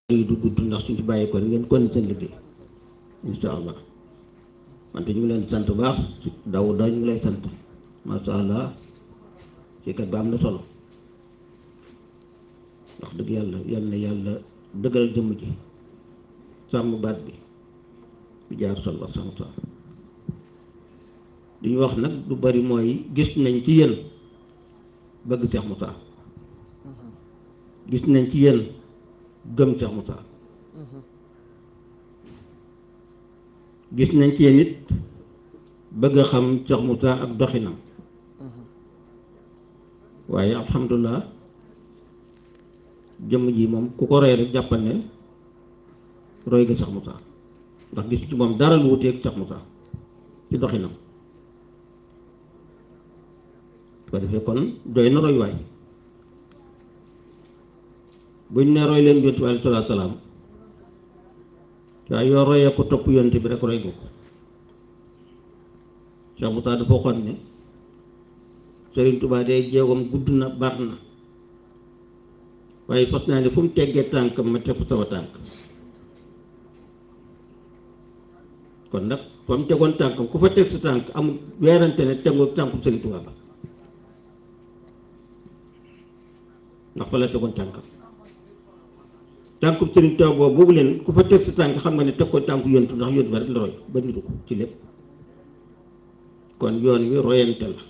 yi du gudd ndax suñu bàyyi ko ngeen kon seen liggéey insha allah wante ñu ngi leen sant bu baax daw daw ñu ngi lay sant masha allah ci kat ba am na solo wax dëgg yàlla yal na yàlla dëggal jëmm ji sàmm baat bi bu jaar sol wax sama tool li ñu wax nag lu bari mooy gis nañ ci yéen bëgg Cheikh Moussa gis nañ ci yéen gëm Cheikh Moussa gis nañ ci yéen it bëgg a xam Cheikh Moussa ak doxinam waaye alhamdulilah jëmm ji moom ku ko roy rek jàppal ne roy nga Cheikh Moussa ndax gis ci moom dara lu wuteeg Cheikh Moussa ci doxinam su ko defee kon doy na roy waay buñ ne roy leen yonent bi alayhi salaatu salaam waaye yoo royee ko topp yonent bi rek roy nga ko Cheikh Moussa dafa waxoon ne Serigne Touba day jéegoom gudd na bar na waaye fas naa ne fu mu teggee tànkam ma teg ko sama tànk kon nag fa mu tegoon tànkam ku fa teg sa tànk amul weerante ne tegoo tànku Serigne Touba ba ndax fa la tegoon tànkam tànku Serigne Touba boobu boobu leen ku fa teg sa tànk xam nga ne teg ko tànku yontu ndax yontu ba rek la roy ba nitu ko ci lépp kon yoon wi royante la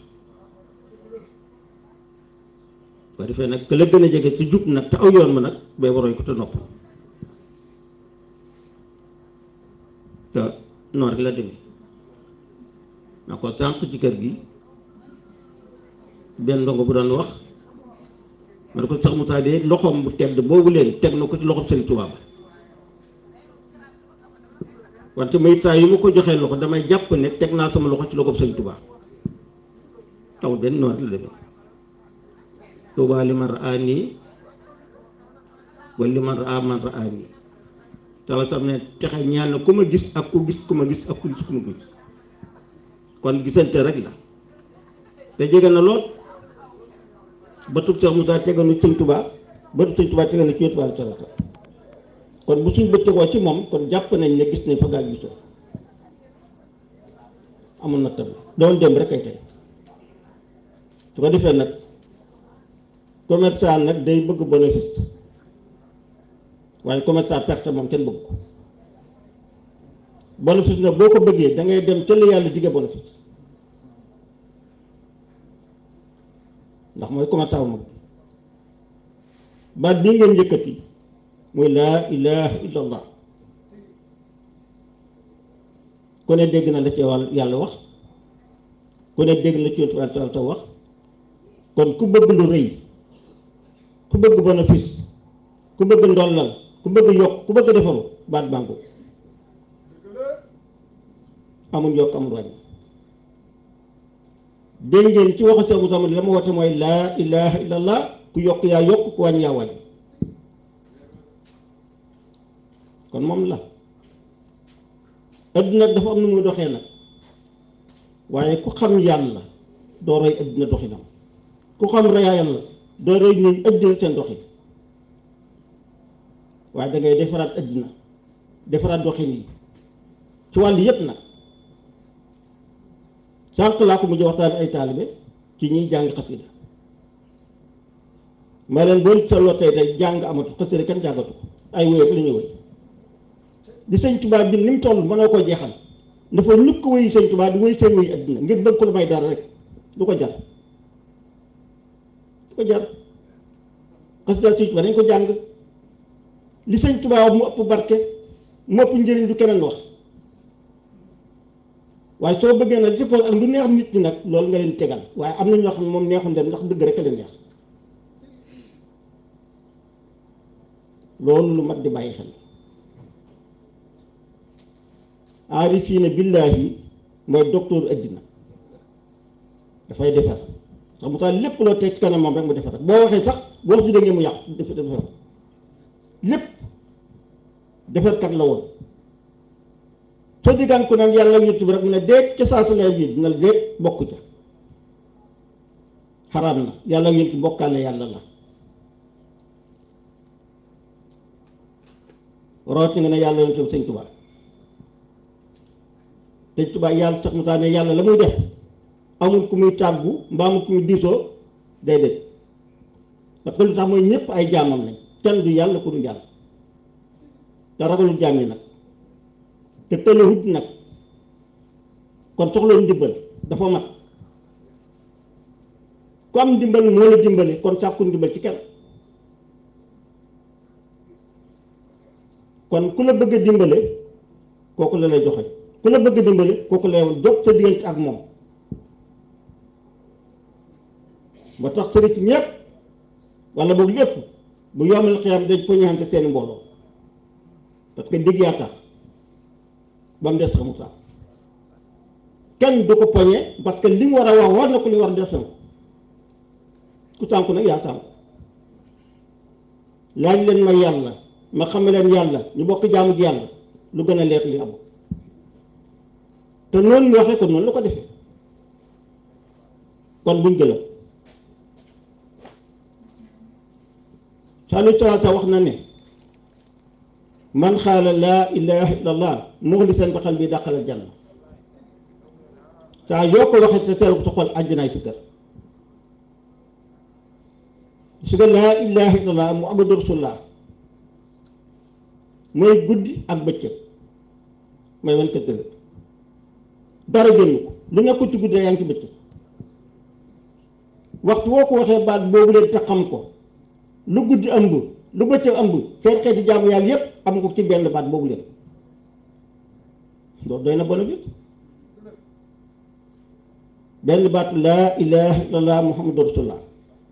ba defee nag que la gën a jege ci jub nag te aw yoon ma nag bee roy ko te nopp te noonu rek la demee na ko tànk ci kër gi benn ndongo bu doon wax ma ne ko sax Moussa de loxoom bu tedd boobu leen teg na ko ci loxoom Serigne Touba ba wante may saa yu ma ko joxee loxo damay jàpp ne teg naa sama loxo ci loxoom Serigne Touba taw benn noonu rek la demee Touba li man raani wala li man raa man raani tawa tam ne texe ñaan na ku ma gis ak ku gis ku ma gis ak ku gis ku ma gis kon gisante rek la te jege na lool ba tub Cheikh Moussa tegal na Sëñ Touba ba tub Sëñ Touba tegal na ci Yonent bi sallallahu kon bu suñ bëccëgoo ci moom kon jàpp nañ ne gis nañ fa gaa gisoo amul na tab doon dem rek ay tey su ko defee nag commerçant nag day bëgg bénéfice waaye commerçant perte moom kenn bëgg ko bénéfice nag boo ko bëggee da ngay dem ca la yàlla digge bénéfice ndax mooy commerçant bu mag baat bii ngeen yëkkati muy laa ilaha illallah ku ne dégg na la ci wàll yàlla wax ku ne dégg la ci yonent bi sallallahu wax kon ku bëgg lu rëy ku bëgg bénéfice ku bëgg ndollal ku bëgg yokk ku bëgg defaru baat bànku amul yokk amul wàññi dégg ngeen ci waxu Seex Musaa la ma woote mooy laa ilaha illallah ku yokk yaa yokk ku wàññi yaa wàññi kon moom la adduna dafa am nu muy doxee nag waaye ku xam yàlla doo roy adduna doxinam ku xam reyaa yàlla doo roy ñu adduna seen doxin waaye dangay defaraat adduna defaraat doxin yi ci wàll yépp nag sànq laa ko mujj waxtaan ay taalibe ci ñiy jàng xasida ma leen boo seetloo tey tey jàng amatu xasida kenn jàngatu ko ay wéy la ñuy wéy di sëñ Tuubaa bi ni mu toll mënoo ko jeexal dafa ñukk wéy sëñ Tuubaa di wéy seen wéy adduna ngir bëgg ko lu may dara rek du ko jar du ko jar xasida sëñ Tuubaa dañ ko jàng li sëñ Tuubaa mu ëpp barke mu ëpp njëriñ du keneen wax waaye soo bëggee nag ci poos ak lu neex nit ñi nag loolu nga leen tegal waaye am na ñoo xam ne moom neexul leen ndax dëgg rek a leen neex loolu lu mat di bàyyi xel aarifiina billaahi mooy docteur addina dafay defar sax mu tax lépp loo teg ci kanam moom rek mu defar boo waxee sax boo wax ji da ngeen mu yàqu def defar lépp defarkat la woon soo diggaan ko nag yàlla ñett bi rek mu ne déet ca saa sa lay bii dina la déet bokk ca xaraam na yàlla ñett bokkaale yàlla la rooti nga ne yàlla yoon tam sëñ Tuubaa sëñ Tuubaa yàlla sax mu taa ne yàlla la muy def amul ku muy tàggu mbaa amul ku muy diisoo déedéet parce que lu tax mooy ñëpp ay jaamam lañ kenn du yàlla ku du yàlla te ragalul jaam yi nag te tëlewut nag kon soxloon ndimbal dafa mat ku am ndimbal moo la dimbali kon sàkku ndimbal ci kenn kon ku la bëgg a dimbale kooku la lay joxe ku la bëgg a dimbale kooku la lay jóg sa diggante ak moom ba tax sëriñ si ñëpp wala boog lépp bu yomal xiyam dañ ko ñaante seen mbooloo parce que digg yaa tax ba mu des xamu tax kenn du ko poñe parce que li mu war a wax war na ko li war a def ku sànku nag yaa sànku laaj leen ma yàlla ma xam leen yàlla ñu bokk jaamu ji yàlla lu gën a leer li am te noonu ñu waxee ko noonu la ko defee kon buñ gëlëm saalu talaata wax na ne man xaala laa ilaha illallah muxlisan bi qalbi dàqal janna saa yoo ko waxee te teel ko sa xol àjjanaay si kër su ko laa ilaha illallah muhammadu rasulullah mooy guddi ak bëccëg mooy wan kër gëlëm dara génn ko lu nekkul ci guddi yaa ngi ci bëccëg waxtu woo ko waxee baat boobu leen te xam ko lu guddi ëmb lu bëccëg ëmb seen xeeti jaamu yàlla yépp am ko ci benn baat boobu leen loolu doy na bénéfice benn baat laa ilaha illallah muhammadu rasulullah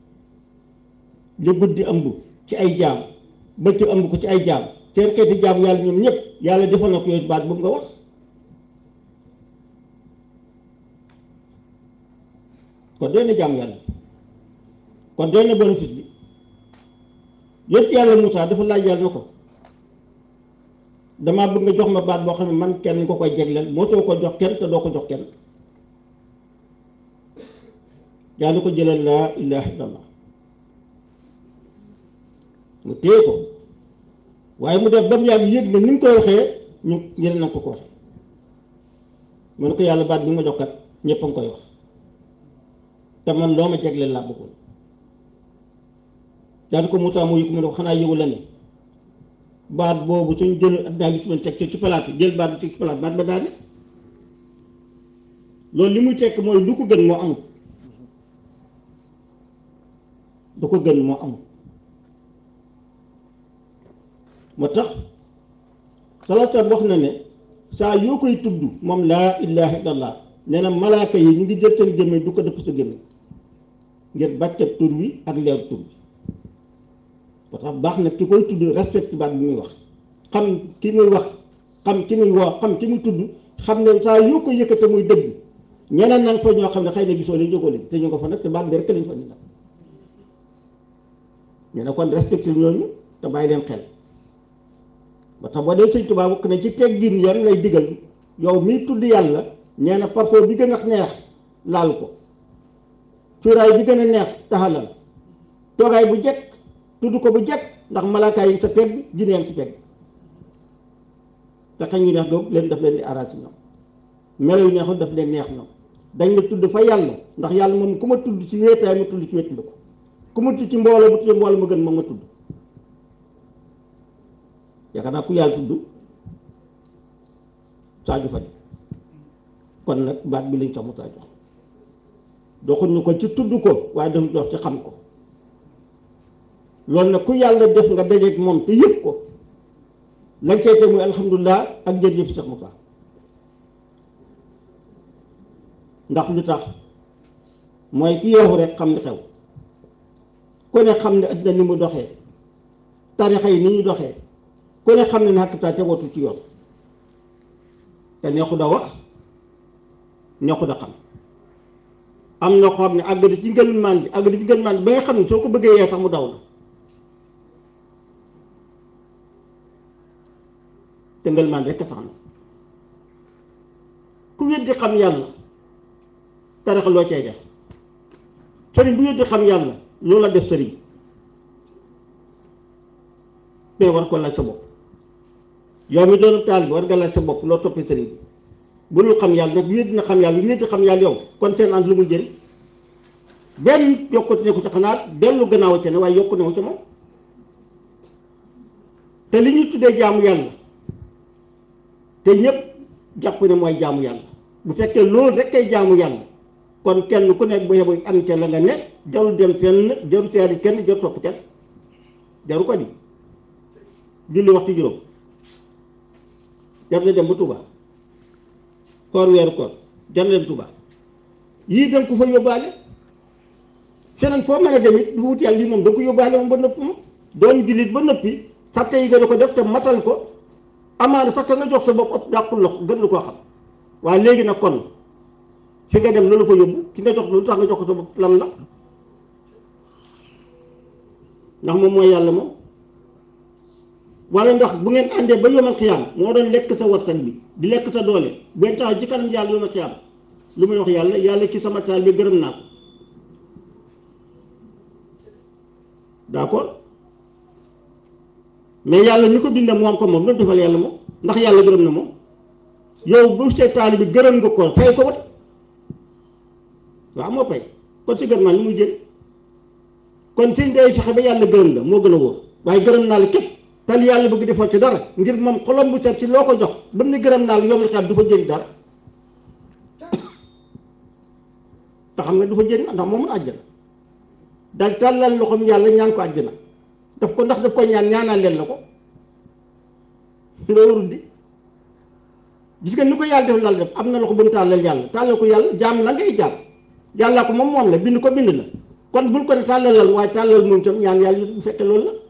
lu guddi ëmb ci ay jaam bëccëg ëmb ko ci ay jaam seen xeeti jaamu yàlla ñoom ñëpp yàlla defal na ko yooyu baat boobu nga wax kon doy na jaamu yàlla kon doy na bénéfice bi yépp yàlla Moussa dafa laaj yàlla na ko damaa bëgg nga jox ma baat boo xam ne man kenn nga koy jegleel moo soo ko jox kenn te doo ko jox kenn yàlla ko jëlal laa ilaha illallah mu téye ko waaye mu def ba mu yàgg yëg ne ni mu koy waxee ñu ñeneen na ko ko waxee mu ne ko yàlla baat bi ma jox kat ñëpp a ngi koy wax te man loo ma jegleel laa bëggoon daal ko Moussa moo yëg mu ne ko xanaa yëgu la ne baat boobu suñ jël addinaa gi suñ teg ci palaat bi jël baat bi ci palaat baat ba daane loolu li muy tekk mooy lu ko gën moo amul du ko gën moo amul moo tax salaatan wax na ne saa yoo koy tudd moom laa ilaha illallah nee na malaaka yi ñu ngi jël seen gémmiñ du ko dëpp sa gémmiñ ngir bàccab tur wi ak leer tur bi ba tax baax na ki koy tudd respect baat bi muy wax xam ki muy wax xam ki muy woo xam ki muy tudd xam ne saa yoo ko yëkkate muy dëgg ñeneen nag fa ñoo xam ne xëy na gisoo leen jógoo leen te ñu ko fa nag te baat bi rek lañ fa ni nag ñu ne kon respecté ñooñu te bàyyi leen xel ba tax boo dee sëñ Tuubaa bokk na ci teggin yoon lay digal yow miy tudd yàlla nee na parfois bi gën a neex laal ko cuuraay bi gën a neex taxalal toogaay bu jekk tudd ko bu jekk ndax malaakaay yi sa pegg jineen ci pegg te xañ yu neex doog leen daf leen di araat ñoom melo yu neexul daf leen neex ñoom dañ la tudd fa yàlla ndax yàlla moom ku ma tudd ci wéetaay ma tudd ci wéet ko ku ma tudd ci mbooloo bu tudd mbooloo ma gën moom ma tudd yaakaar naa ku yàlla tudd saaju fa kon nag baat bi lañ tax mu saa jox doxuñu ko ci tudd ko waaye dafa dox ci xam ko loolu nag ku yàlla def nga dajeeg moom te yëg ko lañ cay teg muy alhamdulilah ak jërëjëf Cheikh Moussa ndax lu tax mooy ki yeexu rek xam ni xew ku ne xam ne addina ni mu doxee tarixa yi ni ñu doxee ku ne xam ne ne xakkataa tegootu ci yoon te neexu da wax neexu da xam am na ko xam ne àgg ci ngën maan bi àgg ci ngën maan bi ba nga xam ne soo ko bëggee yee sax mu daw la te ngën maan rek a tax na ku weddi xam yàlla tarixa loo cay def sëriñ bu weddi xam yàlla loolu la def sëriñ te war ko laaj sa bopp yow mi doon taal bi war nga laaj sa bopp loo toppee sëriñ bi bu dul xam yàlla nag wéet na xam yàlla wéet xam yàlla yow kon seen ànd lu muy jëriñ benn yokkute ne ko ci xanaa dellu gannaaw ca ne waaye yokku newu ca moom te li ñuy tuddee jaamu yàlla te ñépp jàpp ne mooy jaamu yàlla bu fekkee loolu rek kay jaamu yàlla kon kenn ku nekk bu yeboo am ca la nga ne jarul dem fenn jarul seeri kenn jarul sopp kenn jaru ko di julli waxtu juróom jar na dem ba Touba koor weeru koor jar na dem Touba yii danga ko fa yóbbaale feneen foo mën a dem it du wut yàlla lii moom danga ko yóbbaale moom ba noppi moom doon jullit ba noppi sàtte yi gën a ko def te matal ko amaana sax nga jox sa bopp ëpp dàqul la gën lu koo xam waaye léegi nag kon fi nga dem loolu fa yóbbu ki nga jox lu tax nga jox ko sa bopp lan la ndax moom mooy yàlla moom wala ndax bu ngeen àndee ba yomal xiyaam moo doon lekk sa warsak bi di lekk sa doole bu ngeen taxaw ci kanam yàlla yomal xiyaam lu muy wax yàlla yàlla ci sama taal bi gërëm naa ko d'accord mais yàlla ñu ko bindee moom ko moom loolu defal yàlla moom ndax yàlla gërëm na moom yow bu see taal bi gërëm nga ko fay ko wat waaw moo pay kon si gërëm naa lu muy jël kon fi ngay fexe ba yàlla gërëm la moo gën a wóor waaye gërëm naa la képp tal yàlla bëgg defoo ci dara ngir moom xolom bu set ci loo ko jox ba mu ne gërëm naa la yom la du fa jëriñ dara te xam nga du fa jëriñ ndax moom mun àjjana daal tàllal loxoom yàlla ñaan ko àjjana daf ko ndax daf ko ñaan ñaanal leen la ko loolu warul di gis nga ni ko yàlla def lal def am na loxo bu mu tàllal yàlla tàllal ko yàlla jaam la ngay jaam yàllaa ko moom moom la bind ko bind la kon bul ko ne tàllalal waaye tàllal moom tam ñaan yàlla bu fekkee loolu la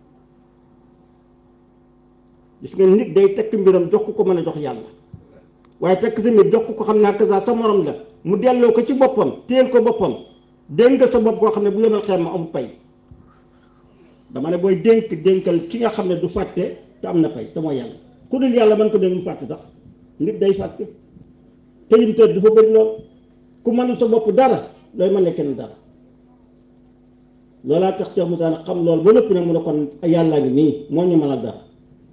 gis nga nit day tekk mbiram jox ko ko mën a jox yàlla waaye tekk sa mbir jox ko ko xam naa que sa morom la mu delloo ko ci boppam téyel ko boppam dénk nga sa bopp koo xam ne bu yomal xeer ma am pay dama ne booy dénk dénkal ki nga xam ne du fàtte te am na pay te mooy yàlla ku dul yàlla mën ko dénk mu fàtte sax nit day fàtte tëjum tër dafa bëri lool ku mënul sa bopp dara looy mën ne kenn dara loolaa tax Cheikh Moussa nag xam loolu ba lépp nag mu ne kon yàllaa ngi nii moo ñu mënal dara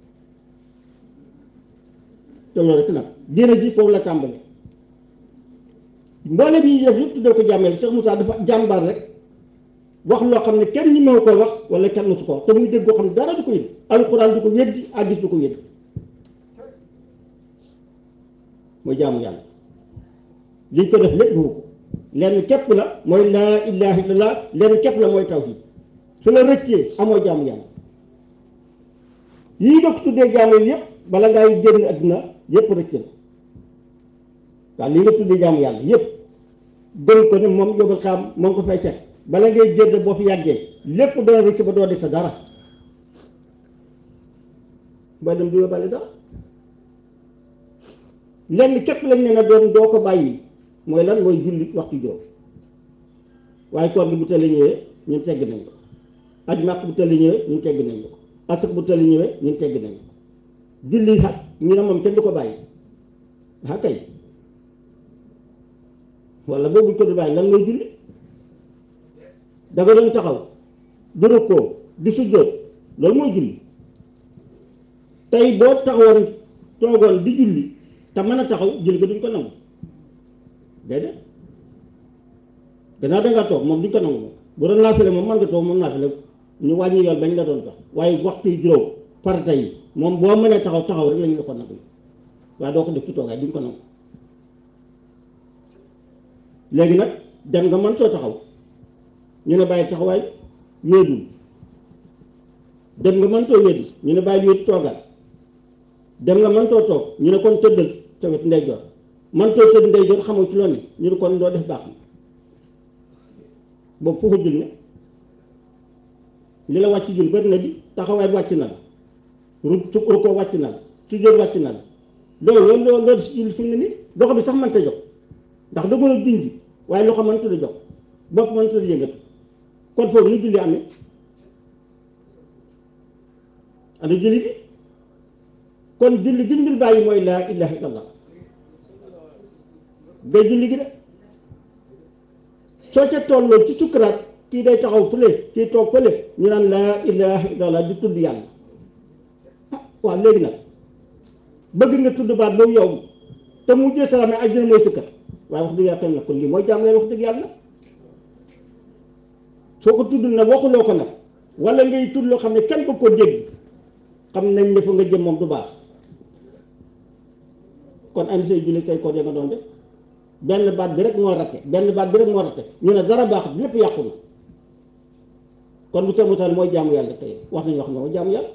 te loolu rek nag diina ji foofu la tàmbali mboole bi ñuy def yëpp tuddee ko jàmmeel Cheikh Moussa dafa jàmbaar rek wax loo xam ne kenn ñi meew ko wax wala kenn musu ko wax te muy dégg koo xam ne dara du ko yëg alxuraan du ko weddi hadiis du ko weddi mooy jaamu yàlla liñ ko def lépp du ko lenn képp la mooy laa ilaaha illallah lenn képp la mooy tawhiid su la rëccee amoo jaamu yàlla yii nga ko tuddee jaamu yëpp bala ngay génn àdduna yëpp rëcc la waaw lii nga tuddee jaamu yàlla yëpp gën ko ne moom yóbbal xam moom ko fay fekk bala ngay génn boo fi yàggee lépp dana rëcc ba doo def sa dara booy dem du yóbbaale dara lenn képp lañ ne na doon doo ko bàyyi mooy lan mooy julli waxtu juróom waaye koor gi bu tële ñëwee ñun tegg nañ ko aj màkk bu tële ñëwee ñun tegg nañ ko asak bu tële ñëwee ñun tegg nañ ko julli xat ñu ne moom kenn du ko bàyyi ah kay wala boobu ko du bàyyi lan mooy julli danga doon taxaw di rukkoo di sujjóot loolu mooy julli tey boo taxawoon toogoon di julli te mën a taxaw julli ko duñ ko nangu déedéet gannaaw dangaa toog moom duñ ko nangu moom bu doon naafile moom mën nga toog moom naafile ñu wàññi yoon bañ la doon tax waaye waxtu yu juróom farata yi moom boo mënee taxaw taxaw rek lañu la ko nangu waaye doo ko def ci toogaay duñ ko nangu léegi nag dem nga mën soo taxaw ñu ne bàyyi taxawaay wéedul dem nga mën too wéedu ñu ne bàyyi wéedu toogal dem nga mën too toog ñu ne kon tëddal sa wet ndeyjoor mën too tëdd ndeyjoor xamoo ci loolu ne ñu ne kon doo def baax na boobu foofu jul ne li la wàcc jul bari na bi taxawaay wàcc na la ru ru ko wàcc na la ci jot wàcc na la loolu loolu loolu loolu si jul fi mu ne nii loxo bi sax mënta jóg ndax da a dindi waaye loxo mënta da jóg bopp mënta da yëngatu kon foofu nu julli amee ana julli gi kon julli gi ñu dul bàyyi mooy laa ilaha illallah day julli gi de soo ca tolloo ci sukkuraat kii day taxaw fële kii toog fële ñu naan laa ilaha illallah di tudd yàlla ah waaw léegi nag bëgg nga tudd baat boobu yow te mu jël salaam ak dina mooy sëkkat waaye wax dëgg yàlla kenn nag kon lii mooy jàmm yàlla wax dëgg yàlla soo ko tudd nag waxuloo ko nag wala ngay tudd loo xam ne kenn bëgg ko dégg xam nañ ne fa nga jëm moom du baax kon andi say julli kay ko nga doon def benn baat bi rek moo ratte benn baat bi rek moo ratte ñu ne dara baax lépp yàqu na kon bu sa mutaan mooy jaamu yàlla tey wax nañu wax ne mooy jaamu yàlla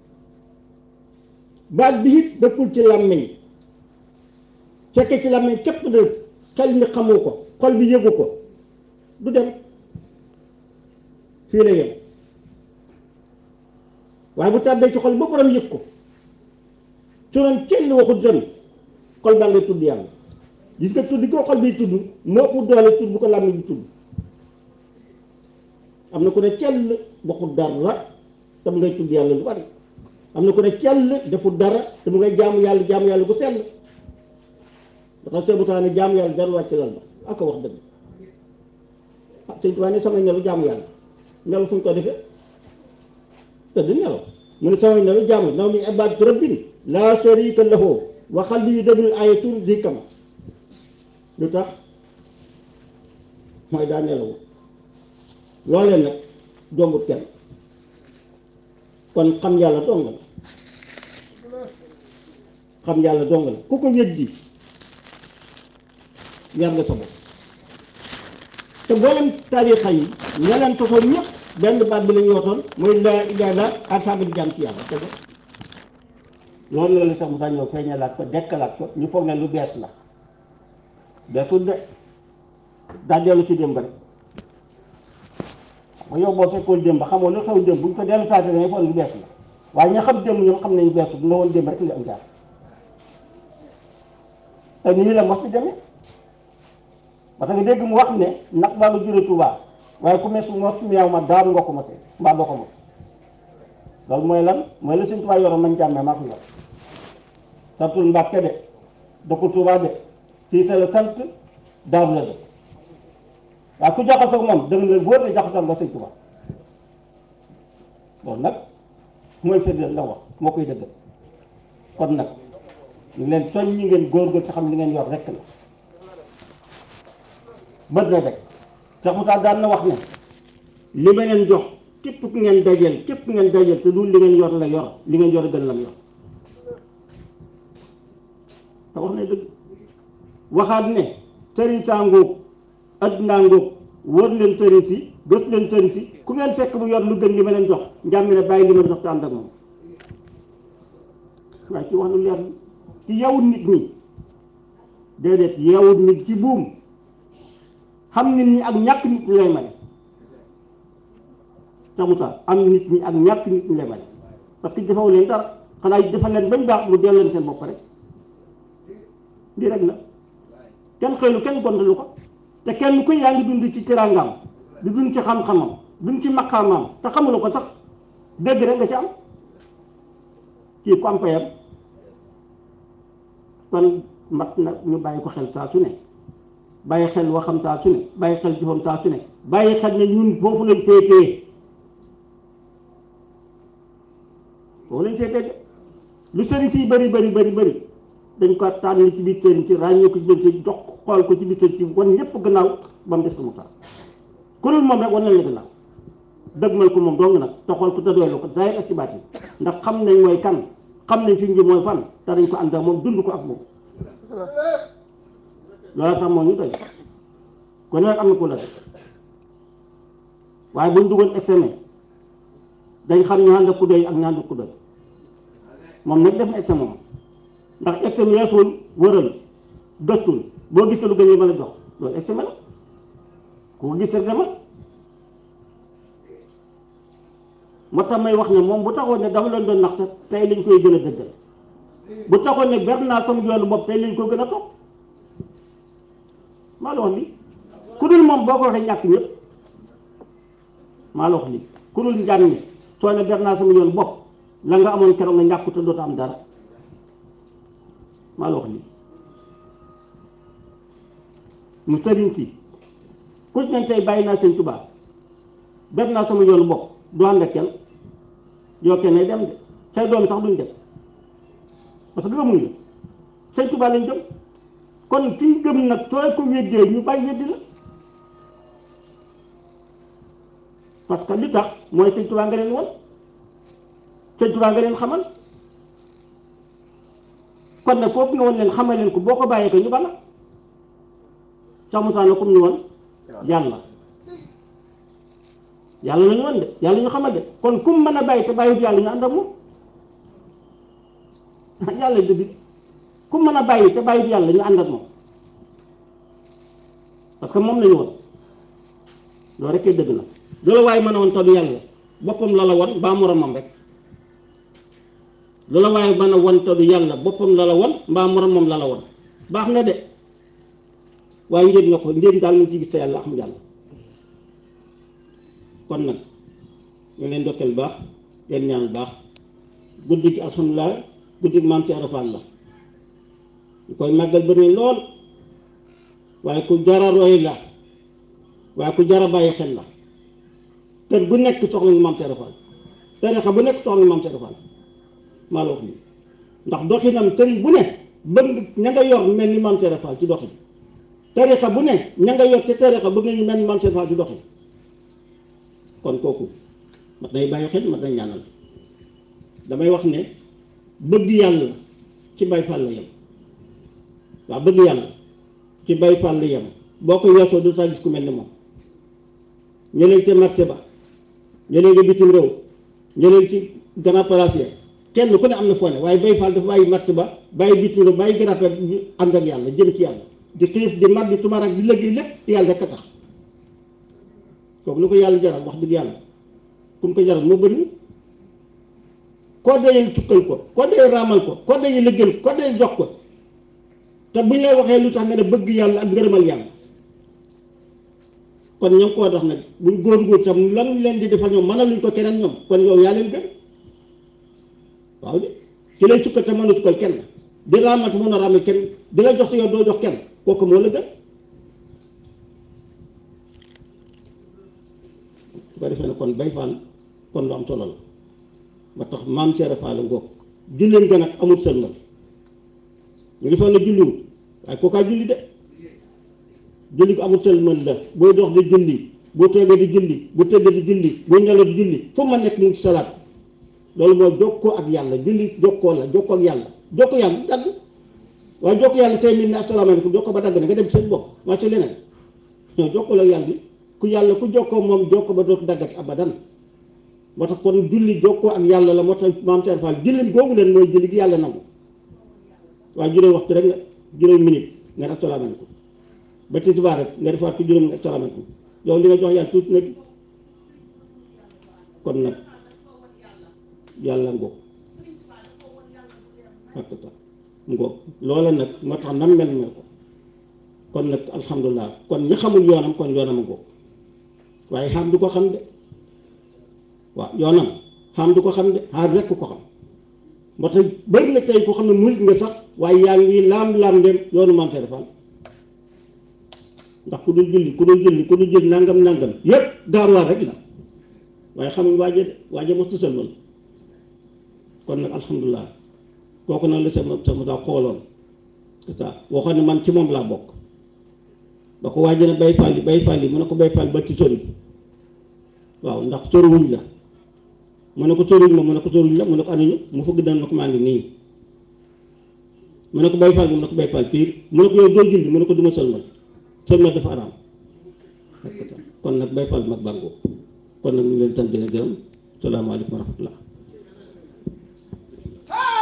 baat bi it dëkkul ci làmmiñ fekkee ci làmmiñ képp de xel mi xamoo ko xol bi yëgu ko du dem fii la yem waaye bu tàbbee ci xol ba borom yëg ko su doon kenn waxut dem xol baa ngay tudd yàlla gis nga tudd ko xol bi tudd moo ëpp doole tudd bu ko làmmiñ bi tudd am na ku ne cell waxut dara te mu ngay tudd yàlla lu bari am na ku ne cell defut dara te mu ngay jaamu yàlla jaamu yàlla bu sell dafa seebu taa ne jaamu yàlla dara wàcc lal ba ak ko wax dëgg ah sëñ Tuubaa ne samay nelaw jaamu yàlla nelaw fu ñu ko defee tëdd nelaw mu ne samay nelaw jaamu naw mi ibaadatu rabbin laa sharika lahu wa qalbi yudabbiru ayatul zikama lu tax mooy daa nelaw loolee nag jombut kenn kon xam yàlla dong la xam yàlla dong la ku ko weddi yar nga sa bopp te mboolem taarixa yi ña leen tosoon ñëpp benn baat bi la ñu wootoon mooy laa ilaaha illa ak saaga di jàmm ci yàlla te loolu la la sax mu sax ñëw feeñalaat ko dekkalaat ko ñu foog ne lu bees la beesul de daa dellu ci démb rek ma yow boo fekkoon démb xamoo lu xew démb bu ñu ko dellu saate dangay foog lu bees la waaye ña xam démb ñoom xam nañu beesul dina woon démb rek li am jaar te nii la mos ci demee parce que dégg mu wax ne nag baa nga jure Tuubaa waaye ku mes mos meew ma daaru nga ko mosee mbaa doo ko mos loolu mooy lan mooy la Sëñ Tuubaa yoroon mañ jàmmee maa ko yor santul Mbàkke de dëkkul Tuubaa de kii sa la sant daaru la de waaye ku jaxasoo moom dëgg la wóor ne jaxasoo nga Sëñ Tuubaa loolu nag mooy firndeel la wax moo koy dëggal kon nag ñu leen soñ ñi ngeen góorgóorlu ci xam li ngeen yor rekk la bët na rek Cheikh Moussa daan na wax ne li ma leen jox képp ku ngeen dajeel képp ku ngeen dajeel te du li ngeen yor la yor li ngeen yor gën lam yor te wax na dëgg waxaat ne sëriñ saa ngóog addunaa ngóog wër leen sëriñ si gës leen sëriñ si ku ngeen fekk bu yor lu gën li ma leen jox njàmmi ne bàyyi li ma jox te ànd ak moom waaye ci wax lu leer ci yewut nit ñi déedéet yewut nit ci buum xam nit ñi ak ñàkk nit ñi lay may samuta am nit ñi ak ñàkk nit ñi lay may parce que defaw leen dara xanaa defal leen bañ baax mu delloo leen seen bopp rek lii rek la kenn xëylu kenn gontalu ko te kenn ku yaa ngi dund ci teraangam di dund ci xam-xamam dund ci maqaamam te xamula ko sax dégg rek nga ci am kii ku am payam kon mat na ñu bàyyi ko xel saa su ne bàyyi xel waxam saa su ne bàyyi xel jëfam saa su ne bàyyi xel ne ñun foofu lañ féetee foofu lañ féetee de lu sëriñ si bëri bëri bëri bëri dañ ko tànn ci biir sëriñ si ràññee ko ci biir sëriñ jox xool ko ci biir sëriñ si wan ñëpp gannaaw ba mu des ko mu taal ku dul moom rek wan nañ la gannaaw dëgmal ko moom dong nag te xool ko te doylu ko zaahir ak ci baat yi ndax xam nañ mooy kan xam nañ fi ñu mooy fan te dañ ko ànd ak moom dund ko ak moom loolu tax moo ñu doy kon nag am na ko la def waaye buñ dugal examen dañ xam ñu ànd ak ku doy ak ñu ànd ak ku doy moom nag def na examen moom ndax examen yeesul wëral gëstul boo gisee lu gën yi mën a jox loolu examen la ku ko gis rek demal moo tax may wax ne moom bu taxoon ne dafa leen doon nax sax tey lañ koy gën a dëggal bu taxoon ne ber naa sama yoonu bopp tey lañ ko gën a topp maa la wax lii ku dul moom boo ko waxee ñàkk ñëpp maa la wax lii ku dul njàng mi soo ne ber naa sama yoonu bopp la nga amoon keroog nga ñàkk te dootu am dara maa la wax lii mu sëriñ si ku ci ne tey bàyyi naa sëñ Tuubaa ber naa sama yoonu bopp du ànd ak kenn yoo kenn dem de say doom sax duñ dem parce que gëmuñu sëñ Tuubaa lañ gëm kon kiy gëm nag sooy ko weddee ñu bàyyi weddi la parce que li tax mooy sëñ Tuubaa nga leen won sëñ Tuubaa nga leen xamal kon nag foofu nga woon leen xamal leen ko boo ko bàyyee ko ñu bala sax mu taana comme ñu woon yàlla yàlla la ñu woon de yàlla ñu xamal de kon kum mën a bàyyi te bàyyiwut yàlla ñu ànd ak moom yàlla dëgg kum mën a bàyyi te bàyyiwut yàlla ñu ànd ak moom parce que moom la ñu woon loolu rek dëgg na loolu waaye mën a woon tadu yàlla boppam la la won mbaa moromam rek loola waaye mën a won tadu yàlla boppam la la won mbaa moromam la la won baax na de waaye njëg nga ko njëg daal mu ci gis te yàlla xam yàlla kon nag ñu leen dokkeel baax leen ñaan baax guddi gi alhamdulilah guddi gi maam ci arafaat la ñu koy màggal bëri lool waaye ku jara roy la waaye ku jara bàyyi xel la kër bu nekk soxla nga maam ci arafaat tarixa bu nekk soxla nga maam ci arafaat maa la wax lii ndax doxinam sëriñ bu ne bëgg ña nga yor mel ni maam ci arafaat ci doxin tarixa bu ne ña nga yor te tarixa bëgg nañu mel ni maam ci arafaat ci doxin kon kooku mat nay bàyyi xel mat nay ñaanal damay wax ne bëgg yàlla ci bay fàll yem waaw bëgg yàlla ci bay fàll yem boo ko weesoo du saa gis ku mel ni moom ñeneen ca marché ba ñeneen nga bitim réew ñeneen ci grand place ya kenn ku ne am na foo ne waaye bay fàll dafa bàyyi marché ba bàyyi bitim réew bàyyi grand place ànd ak yàlla jëm ci yàlla di xiif di mar di tumarak di liggéey lépp yàlla rek a tax kooku lu ko yàlla jaral wax dëgg yàlla ku mu ko jaral moo bëri koo dee tukkal ko koo dee raamal ko koo dee liggéeyal ko koo dee jox ko te bu ñu lay waxee lu tax nga ne bëgg yàlla ak ngërëmal yàlla kon ñoom koo dox nag buñ góor-góor tam lan leen di defal ñoom mënaluñ ko keneen ñoom kon yow yaa leen gën waaw de ki lay tukkal te mën a tukkal kenn di raamal te mën a raamal kenn di la jox te yow doo jox kenn kooku moo la gën su ko defee ne kon bay faal kon lu am solo la ba tax maam Cheikh Fall ngoog julleen ga nag amul sëlmal ñu ngi foog ne julliwul waaye kookaa julli de julli ko amul sëlmal la booy dox di julli boo toogee di julli bu tëddee di julli boo nelaw di julli fu ma nekk mu ngi salaat loolu mooy jokkoo ak yàlla julli jokkoo la jokkoo ak yàlla jokkoo yàlla dagg waaye jokkoo yàlla tey mii ne asalaamaaleykum jokkoo ba dagg na nga dem seen bopp waa ci leneen ñoo jokkoo la yàlla ku yàlla ku jokkoo moom jokkoo ba dootu daggati abadan moo tax kon julli jokkoo ak yàlla la moo tax maam Cheikh Fall julli googu leen mooy julli gi yàlla nangu waaye juróom waxtu rek nga juróom minute nga def asalaamaaleykum ba tisbaar rek nga defaat ko juróom nga asalaamaaleykum yow li nga jox yàlla tuuti nag kon nag yàlla ngoog fakta ngoog loola nag moo tax nam mel mel ko kon nag alhamdulilah kon ñi xamul yoonam kon yoonam a ngoog waaye xam du ko xam de waaw yoonam xam du ko xam de xaar rekk ko xam moo tax bëri na tey ku xam ne murit nga sax waaye yaa ngi laam-laam dem yoonu Maam Cheikh Fall ndax ku dul julli ku dul julli ku dul julli nangam nangam yépp gaaruwaar rek la waaye xamuñ waaje de waaje mos tusal loolu kon nag alhamdulilah kooku nag la sama sama daa xooloon c'est ça waxoon ne man ci moom laa bokk ba ko waaje ne bay fàlli bay fàlli mu ne ko bay fàlli ba ci sori waaw ndax soriwuñ la mu ne ko soriwuñ ma mu ne ko soriwuñ la mu ne ko anuñu mu fëgg dana ko maa ngi nii mu ne ko bay fàlli mu ne ko bay fàlli piir mu ne ko yow doo julli mu ne ko duma sëlmal sëlmal dafa araam kon nag bay fàlli mag bàngoo kon nag ñu leen sant di leen gërëm